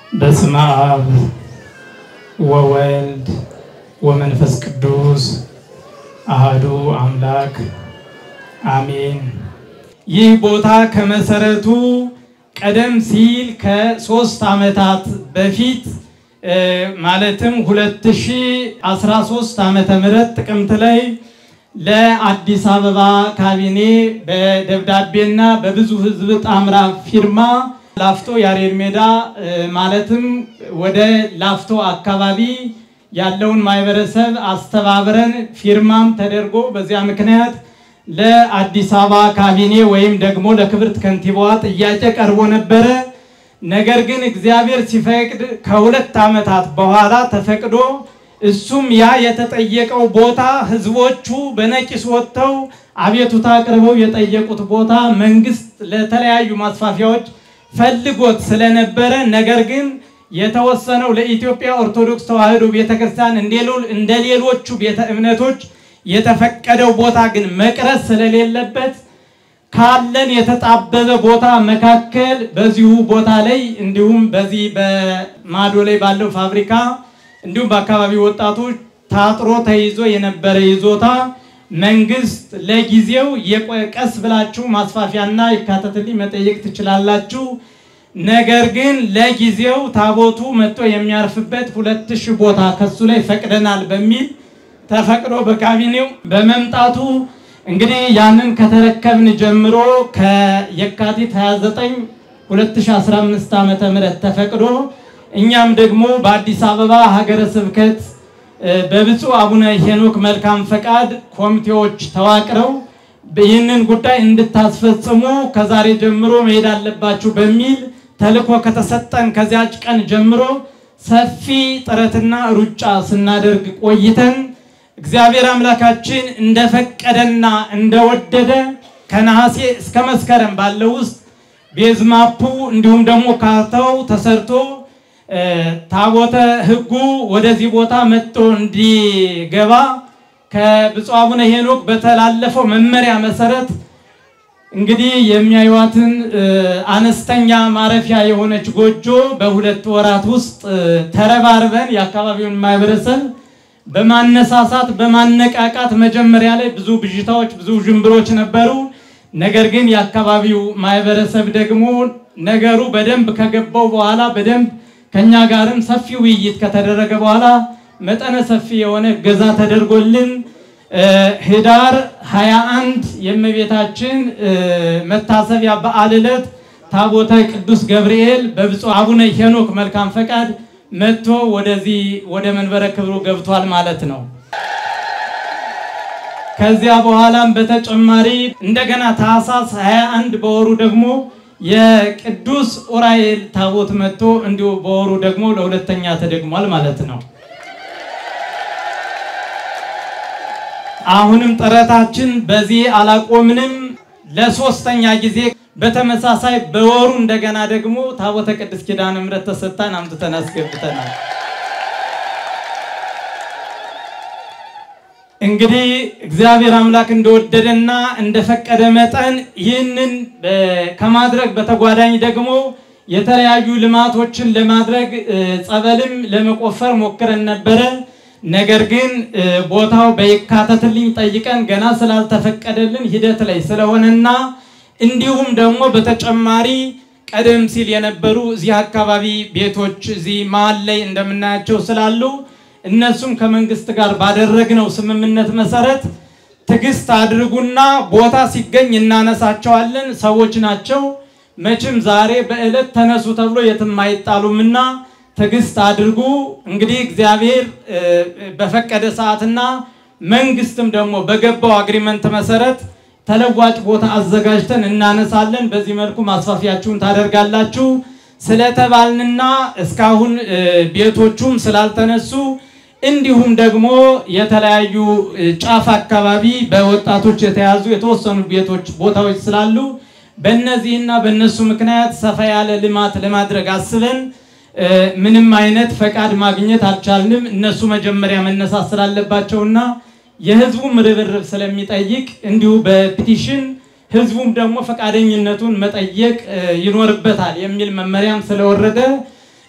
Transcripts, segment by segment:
በስመ አብ ወወልድ ወመንፈስ ቅዱስ አህዱ አምላክ አሜን። ይህ ቦታ ከመሰረቱ ቀደም ሲል ከሶስት ዓመታት በፊት ማለትም 2013 ዓመተ ምህረት ጥቅምት ላይ ለአዲስ አበባ ካቢኔ በደብዳቤና በብዙ ሕዝብ ጣምራ ፊርማ ላፍቶ ያሬድ ሜዳ ማለትም ወደ ላፍቶ አካባቢ ያለውን ማህበረሰብ አስተባብረን ፊርማም ተደርጎ በዚያ ምክንያት ለአዲስ አበባ ካቢኔ ወይም ደግሞ ለክብርት ከንቲባዋ ጥያቄ ቀርቦ ነበረ። ነገር ግን እግዚአብሔር ሲፈቅድ ከሁለት ዓመታት በኋላ ተፈቅዶ እሱም ያ የተጠየቀው ቦታ ህዝቦቹ በነቂስ ወጥተው አቤቱታ አቅርበው የጠየቁት ቦታ መንግስት ለተለያዩ ማስፋፊያዎች ፈልጎት ስለነበረ ነገር ግን የተወሰነው ለኢትዮጵያ ኦርቶዶክስ ተዋሕዶ ቤተክርስቲያን እንደ ሌሎቹ ቤተ እምነቶች የተፈቀደው ቦታ ግን መቅረት ስለሌለበት ካለን የተጣበበ ቦታ መካከል በዚሁ ቦታ ላይ እንዲሁም በዚህ በማዶ ላይ ባለው ፋብሪካ እንዲሁም በአካባቢው ወጣቶች ታጥሮ ተይዞ የነበረ ይዞታ መንግስት ለጊዜው ቀስ ብላችሁ ማስፋፊያና ይካተትልኝ መጠየቅ ትችላላችሁ። ነገር ግን ለጊዜው ታቦቱ መጥቶ የሚያርፍበት ሁለት ሺህ ቦታ ከሱ ላይ ፈቅደናል በሚል ተፈቅዶ በካቢኔው በመምጣቱ እንግዲህ ያንን ከተረከብን ጀምሮ ከየካቲት 29 2015 ዓመተ ምህረት ተፈቅዶ እኛም ደግሞ በአዲስ አበባ ሀገረ ስብከት በብፁዕ አቡነ ሄኖክ መልካም ፈቃድ ኮሚቴዎች ተዋቅረው ይህንን ጉዳይ እንድታስፈጽሙ ከዛሬ ጀምሮ መሄድ አለባችሁ በሚል ተልኮ ከተሰጠን ከዚያች ቀን ጀምሮ ሰፊ ጥረትና ሩጫ ስናደርግ ቆይተን እግዚአብሔር አምላካችን እንደፈቀደና እንደወደደ ከነሐሴ እስከ መስከረም ባለው ውስጥ ቤዝማፑ እንዲሁም ደግሞ ካርታው ተሰርቶ ታቦተ ሕጉ ወደዚህ ቦታ መጥቶ እንዲገባ ከብፁዕ አቡነ ሄኖክ በተላለፈው መመሪያ መሰረት እንግዲህ የሚያዩዋትን አነስተኛ ማረፊያ የሆነች ጎጆ በሁለት ወራት ውስጥ ተረባርበን የአካባቢውን ማህበረሰብ በማነሳሳት በማነቃቃት መጀመሪያ ላይ ብዙ ብዥታዎች፣ ብዙ ዥንብሮች ነበሩ። ነገር ግን የአካባቢው ማህበረሰብ ደግሞ ነገሩ በደንብ ከገባው በኋላ በደንብ ከኛ ጋርም ሰፊ ውይይት ከተደረገ በኋላ መጠነ ሰፊ የሆነ እገዛ ተደርጎልን ህዳር 21 የእመቤታችን መታሰቢያ በዓል ዕለት ታቦተ ቅዱስ ገብርኤል በብፁዕ አቡነ ሄኖክ መልካም ፈቃድ መጥቶ ወደዚህ ወደ መንበረ ክብሩ ገብቷል ማለት ነው። ከዚያ በኋላም በተጨማሪ እንደገና ታኅሳስ 21 በወሩ ደግሞ የቅዱስ ኡራኤል ታቦት መጥቶ እንዲሁ በወሩ ደግሞ ለሁለተኛ ተደግሟል ማለት ነው። አሁንም ጥረታችን በዚህ አላቆምንም። ለሶስተኛ ጊዜ በተመሳሳይ በወሩ እንደገና ደግሞ ታቦተ ቅድስት ኪዳነ ምሕረት ተሰጥታን አምጥተን አስገብተናል። እንግዲህ እግዚአብሔር አምላክ እንደወደደና እንደፈቀደ መጠን ይህንን ከማድረግ በተጓዳኝ ደግሞ የተለያዩ ልማቶችን ለማድረግ ጸበልም ለመቆፈር ሞክረን ነበረ። ነገር ግን ቦታው በይካተትልኝ ጠይቀን ገና ስላልተፈቀደልን ሂደት ላይ ስለሆነና እንዲሁም ደግሞ በተጨማሪ ቀደም ሲል የነበሩ እዚህ አካባቢ ቤቶች እዚህ መሀል ላይ እንደምናያቸው ስላሉ እነሱም ከመንግስት ጋር ባደረግነው ስምምነት መሰረት ትዕግስት አድርጉና ቦታ ሲገኝ እናነሳቸዋለን። ሰዎች ናቸው መቼም ዛሬ በዕለት ተነሱ ተብሎ የትም አይጣሉምና ትዕግስት አድርጉ። እንግዲህ እግዚአብሔር በፈቀደ ሰዓትና መንግስትም ደግሞ በገባው አግሪመንት መሰረት ተለዋጭ ቦታ አዘጋጅተን እናነሳለን። በዚህ መልኩ ማስፋፊያችሁን ታደርጋላችሁ ስለተባልንና እስካሁን ቤቶቹም ስላልተነሱ እንዲሁም ደግሞ የተለያዩ ጫፍ አካባቢ በወጣቶች የተያዙ የተወሰኑ ቤቶች ቦታዎች ስላሉ በእነዚህና በእነሱ ምክንያት ሰፋ ያለ ልማት ለማድረግ አስበን ምንም አይነት ፈቃድ ማግኘት አልቻልንም። እነሱ መጀመሪያ መነሳት ስላለባቸውና የህዝቡም ርብርብ ስለሚጠይቅ እንዲሁ በፒቲሽን ህዝቡም ደግሞ ፈቃደኝነቱን መጠየቅ ይኖርበታል የሚል መመሪያም ስለወረደ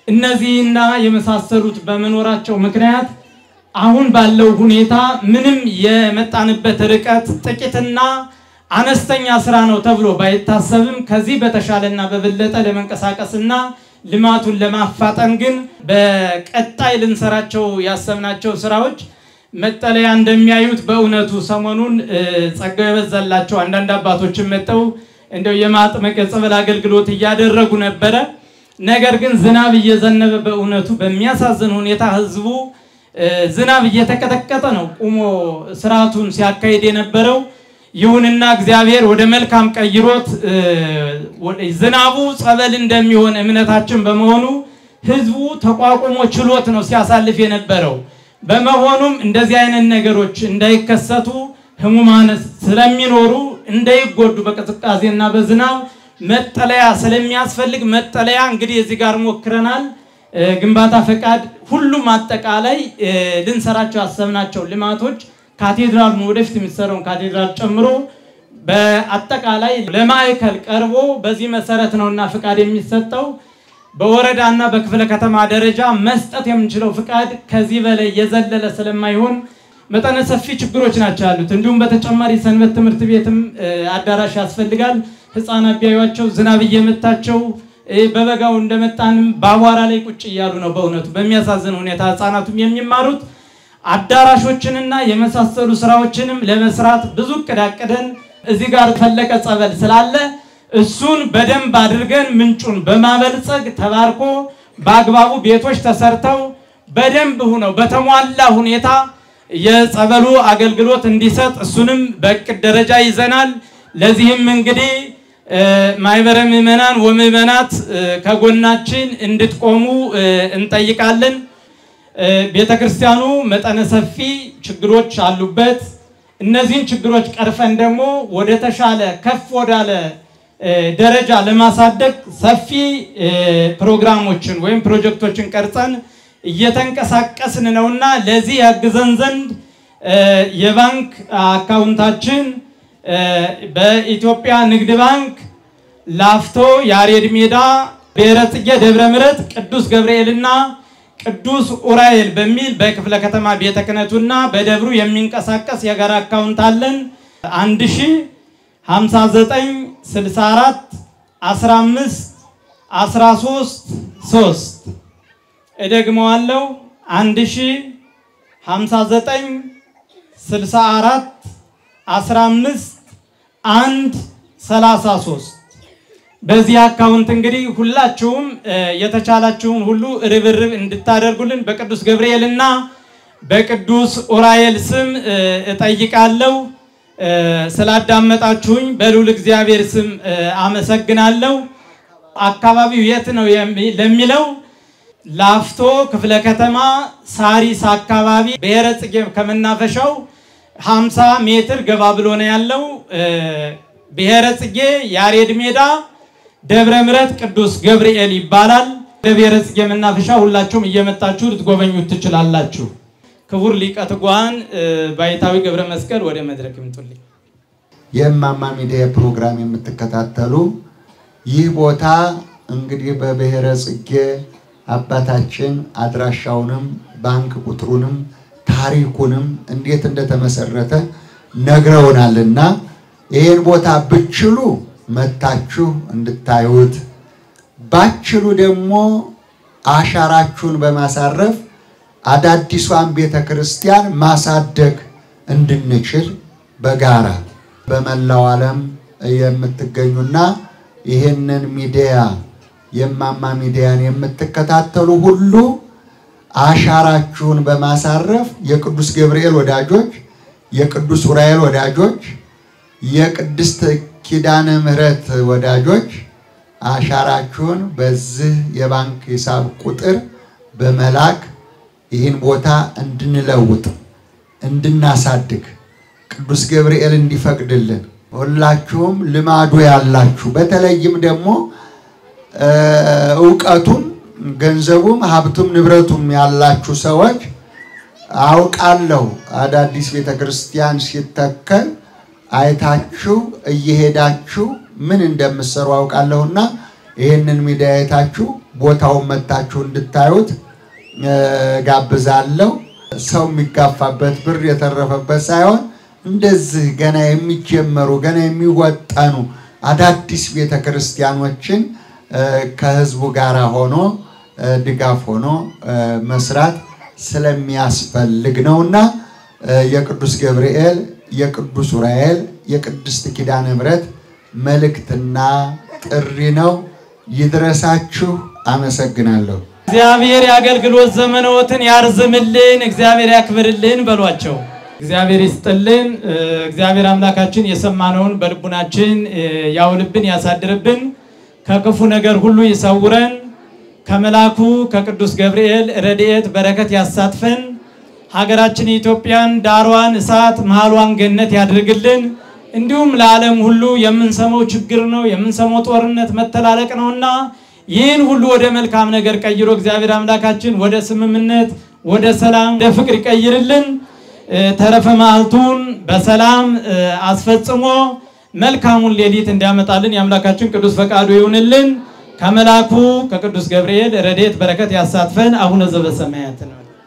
እነዚህና የመሳሰሉት በመኖራቸው ምክንያት አሁን ባለው ሁኔታ ምንም የመጣንበት ርቀት ጥቂትና አነስተኛ ስራ ነው ተብሎ ባይታሰብም ከዚህ በተሻለና በበለጠ ለመንቀሳቀስና ልማቱን ለማፋጠን ግን በቀጣይ ልንሰራቸው ያሰብናቸው ስራዎች መጠለያ እንደሚያዩት በእውነቱ ሰሞኑን ጸጋው የበዛላቸው አንዳንድ አባቶችን መጠው እንደው የማጥመቅ የጸበል አገልግሎት እያደረጉ ነበረ። ነገር ግን ዝናብ እየዘነበ በእውነቱ በሚያሳዝን ሁኔታ ህዝቡ ዝናብ እየተቀጠቀጠ ነው ቁሞ ስርዓቱን ሲያካሂድ የነበረው። ይሁንና እግዚአብሔር ወደ መልካም ቀይሮት ዝናቡ ጸበል እንደሚሆን እምነታችን በመሆኑ ህዝቡ ተቋቁሞ ችሎት ነው ሲያሳልፍ የነበረው። በመሆኑም እንደዚህ አይነት ነገሮች እንዳይከሰቱ ህሙማን ስለሚኖሩ እንዳይጎዱ በቅዝቃዜና በዝናብ መጠለያ ስለሚያስፈልግ መጠለያ እንግዲህ እዚህ ጋር ሞክረናል። ግንባታ ፈቃድ፣ ሁሉም አጠቃላይ ልንሰራቸው ያሰብናቸው ልማቶች ካቴድራሉን ወደፊት የሚሰራውን ካቴድራል ጨምሮ በአጠቃላይ ለማዕከል ቀርቦ በዚህ መሰረት ነውና ፍቃድ የሚሰጠው። በወረዳና በክፍለ ከተማ ደረጃ መስጠት የምንችለው ፍቃድ ከዚህ በላይ የዘለለ ስለማይሆን መጠነ ሰፊ ችግሮች ናቸው ያሉት። እንዲሁም በተጨማሪ ሰንበት ትምህርት ቤትም አዳራሽ ያስፈልጋል። ህፃናት ቢያዩቸው ዝናብ እየመታቸው በበጋው እንደመጣንም በአቧራ ላይ ቁጭ እያሉ ነው። በእውነቱ በሚያሳዝን ሁኔታ ህፃናቱም የሚማሩት አዳራሾችንና የመሳሰሉ ስራዎችንም ለመስራት ብዙ እቅድ አቅደን እዚህ ጋር ፈለቀ ጸበል ስላለ እሱን በደንብ አድርገን ምንጩን በማበልጸግ ተባርኮ በአግባቡ ቤቶች ተሰርተው በደንብ ሁነው በተሟላ ሁኔታ የጸበሉ አገልግሎት እንዲሰጥ እሱንም በእቅድ ደረጃ ይዘናል። ለዚህም እንግዲህ ማህበረ ምዕመናን ወምዕመናት ከጎናችን እንድትቆሙ እንጠይቃለን። ቤተ ክርስቲያኑ መጠነ ሰፊ ችግሮች አሉበት። እነዚህን ችግሮች ቀርፈን ደግሞ ወደ ተሻለ ከፍ ወዳለ ደረጃ ለማሳደግ ሰፊ ፕሮግራሞችን ወይም ፕሮጀክቶችን ቀርጸን እየተንቀሳቀስን ነውና ለዚህ ያግዘን ዘንድ የባንክ አካውንታችን በኢትዮጵያ ንግድ ባንክ ላፍቶ ያሬድ ሜዳ ብሔረ ጽጌ ደብረ ምሕረት ቅዱስ ገብርኤልና ቅዱስ ኡራኤል በሚል በክፍለ ከተማ ቤተ ክህነቱና በደብሩ የሚንቀሳቀስ የጋራ አካውንት አለን። 1059 64 15 13 3 እደግመዋለሁ 1059 64 15 1 33 በዚህ አካውንት እንግዲህ ሁላችሁም የተቻላችሁን ሁሉ ርብርብ እንድታደርጉልን በቅዱስ ገብርኤል እና በቅዱስ ኡራኤል ስም እጠይቃለሁ። ስላዳመጣችሁኝ በልዑል እግዚአብሔር ስም አመሰግናለሁ። አካባቢው የት ነው ለሚለው ላፍቶ ክፍለ ከተማ ሳሪስ አካባቢ ብሔረ ጽጌ ከመናፈሻው 50 ሜትር ገባ ብሎ ነው ያለው። ብሔረ ጽጌ ያሬድ ሜዳ ደብረ ምሕረት ቅዱስ ገብርኤል ይባላል። በብሔረ ጽጌ መናፈሻ ሁላችሁም እየመጣችሁ ልትጎበኙት ትችላላችሁ። ክቡር ሊቀ ትጉሃን ባይታዊ ገብረ መስቀል ወደ መድረክ ይምጡልኝ። የእማማ ሚዲያ ፕሮግራም የምትከታተሉ ይህ ቦታ እንግዲህ በብሔረ ጽጌ አባታችን አድራሻውንም ባንክ ቁጥሩንም ታሪኩንም እንዴት እንደተመሰረተ ነግረውናልና ይህን ቦታ ብችሉ መታችሁ እንድታዩት ባችሉ ደግሞ አሻራችሁን በማሳረፍ አዳዲሷን ቤተ ክርስቲያን ማሳደግ እንድንችል በጋራ በመላው ዓለም የምትገኙና ይህንን ሚዲያ የእማማ ሚዲያን የምትከታተሉ ሁሉ አሻራችሁን በማሳረፍ የቅዱስ ገብርኤል ወዳጆች፣ የቅዱስ ኡራኤል ወዳጆች፣ የቅድስት ኪዳነ ምሕረት ወዳጆች አሻራችሁን በዚህ የባንክ ሂሳብ ቁጥር በመላክ ይህን ቦታ እንድንለውጥ እንድናሳድግ ቅዱስ ገብርኤል እንዲፈቅድልን ሁላችሁም ልማዱ ያላችሁ በተለይም ደግሞ እውቀቱም ገንዘቡም ሀብቱም ንብረቱም ያላችሁ ሰዎች አውቃለሁ አዳዲስ ቤተ ክርስቲያን ሲተከል አይታችሁ እየሄዳችሁ ምን እንደምትሰሩ አውቃለሁና ይህንን ሚዲያ አይታችሁ ቦታውን መታችሁ እንድታዩት ጋብዛለሁ። ሰው የሚጋፋበት ብር የተረፈበት ሳይሆን እንደዚህ ገና የሚጀመሩ ገና የሚወጠኑ አዳዲስ ቤተ ክርስቲያኖችን ከህዝቡ ጋር ሆኖ ድጋፍ ሆኖ መስራት ስለሚያስፈልግ ነውና የቅዱስ ገብርኤል፣ የቅዱስ ዑራኤል፣ የቅድስት ኪዳነ ምሕረት መልእክትና ጥሪ ነው። ይድረሳችሁ። አመሰግናለሁ። እግዚአብሔር የአገልግሎት ዘመኖትን ያርዝምልን፣ እግዚአብሔር ያክብርልን በሏቸው። እግዚአብሔር ይስጥልን። እግዚአብሔር አምላካችን የሰማነውን በልቡናችን ያውልብን፣ ያሳድርብን፣ ከክፉ ነገር ሁሉ ይሰውረን፣ ከመላኩ ከቅዱስ ገብርኤል ረድኤት በረከት ያሳትፈን፣ ሀገራችን ኢትዮጵያን ዳሯን እሳት መሃሏን ገነት ያድርግልን። እንዲሁም ለዓለም ሁሉ የምንሰማው ችግር ነው፣ የምንሰማው ጦርነት መተላለቅ ነውና ይህን ሁሉ ወደ መልካም ነገር ቀይሮ እግዚአብሔር አምላካችን ወደ ስምምነት፣ ወደ ሰላም፣ ወደ ፍቅር ይቀይርልን። ተረፈ መዓልቱን በሰላም አስፈጽሞ መልካሙን ሌሊት እንዲያመጣልን የአምላካችን ቅዱስ ፈቃዱ ይሁንልን። ከመላኩ ከቅዱስ ገብርኤል ረድኤት በረከት ያሳትፈን። አቡነ ዘበሰማያት ነው።